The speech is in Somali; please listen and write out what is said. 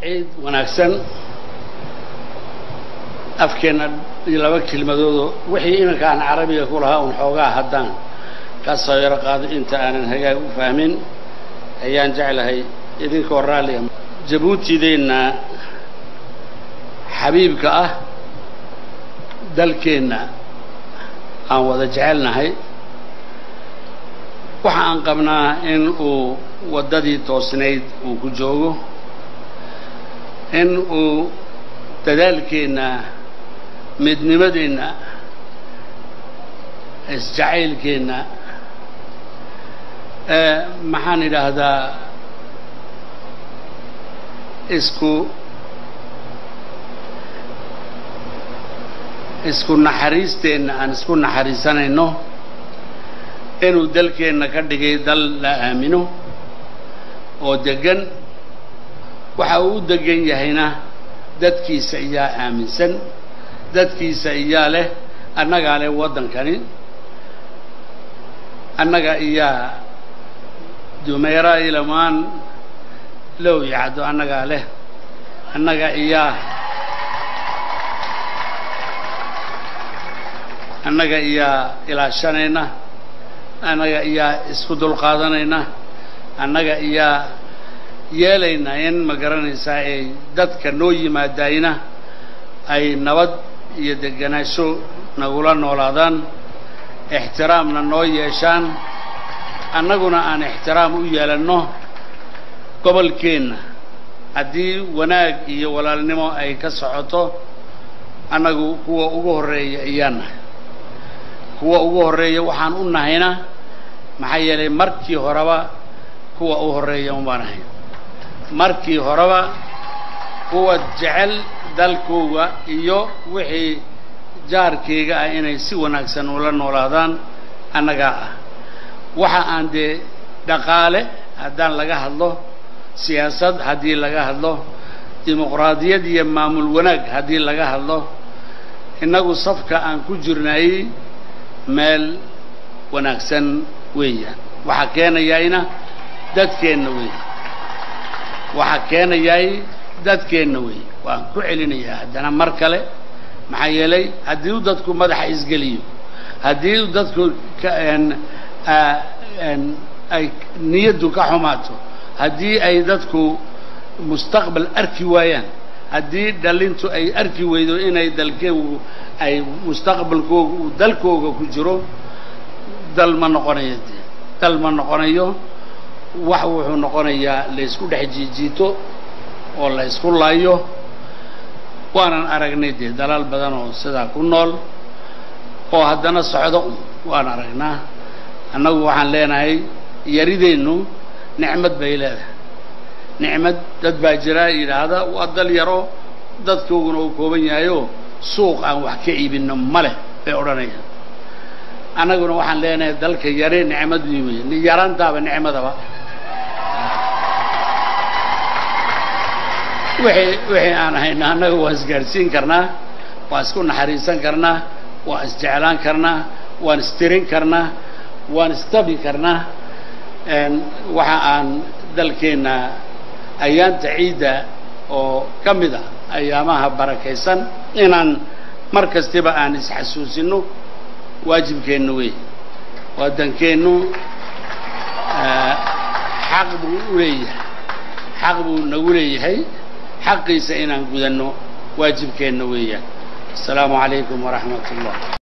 ciid wanaagsan afkeenna iyo laba kelmadoodoo wixii iminka aan carabiga ku lahaa un xoogaa haddaan ka soo yaro qaado inta aanan hagaag u fahmin ayaan jeclahay idinkoo raalliga jabuutideenna xabiibka ah dalkeenna aan wada jecelnahay waxa aan qabnaa in uu waddadii toosnayd uu ku joogo in uu dadaalkeenna midnimadeenna isjacaylkeenna maxaan idhaahdaa isku isku naxariisteenna aan isku naxariisanayno inuu dalkeenna ka dhigay dal la aamino oo deggan waxa uu u degan yahayna dadkiisa iyaa aaminsan dadkiisa iyaa leh annagaa leh waddankani annaga iyaa dumeera ilamaan low yacdo annagaa leh annaga iyaa annaga iyaa ilaashanayna annaga iyaa isku dulqaadanayna annaga iyaa yeelayna in ma garanaysaa ay dadka noo yimaadayna ay nabad iyo deganaansho nagula noolaadaan ixtiraamna noo yeeshaan annaguna aan ixtiraam u yeelanno gobolkeenna haddii wanaag iyo walaalnimo ay ka socoto annagu kuwa ugu horreeya ayaan nahay kuwa ugu horreeya waxaan u nahayna maxaa yeelay markii horeba kuwa u horreeya umbaan ahay markii horeba kuwa jecel dalkooga iyo wixii jaarkayga ah inay si wanaagsan ula noolaadaan annagaa ah waxa aan dee dhaqaale haddaan laga hadlo siyaasad haddii laga hadlo dimuqraadiyad iyo maamul wanaag haddii laga hadlo innagu safka aan ku jirnayey meel wanaagsan weeyaan waxaa keenayayna dadkeenna weey waxaa keenayay dadkeenna weey waan ku celinayaa haddana mar kale maxaa yeelay haddii u dadku madaxa isgeliyo haddii u dadku ay niyaddu ka xumaato haddii ay dadku mustaqbal arki waayaan haddii dhalintu ay arki weydo inay dalkeegu ay mustaqbalkooga uu dalkooga ku jiro dal ma noqonayo dee dal ma noqonayo wax wuxuu noqonayaa laysku dhex jiijiito oo la ysku laayo waanan aragnay dee dalaal badan oo sidaa ku nool oo haddana socdo un waan aragnaa annagu waxaan leenahay yarideennu nicmad bay leedahay nicmad dad baa jira yidhaahda waa dal yaro dadkooguna uu kooban yahayoo suuq aan wax ka iibinno ma leh bay odhanayaan annaguna waxaan leenahay dalka yare nicmad wi wey ni yaraantaaba nicmadaba wixii wixii aan hayna annaga waa isgaadhsiin karnaa waa isku naxariisan karnaa waa isjeclaan karnaa waan istirin karnaa waan istabi karnaa waxa aan dalkeenna ayaanta ciidda oo ka mid ah ayaamaha barakaysan inaan mar kastiba aan isxasuusinno waajibkeenna wey waddankeennu xaq buu u leeyahay xaq buu nagu leeyahay xaqiisa inaan gudanno waajibkeenna weeyaan asalaamu calaykum waraxmat ullah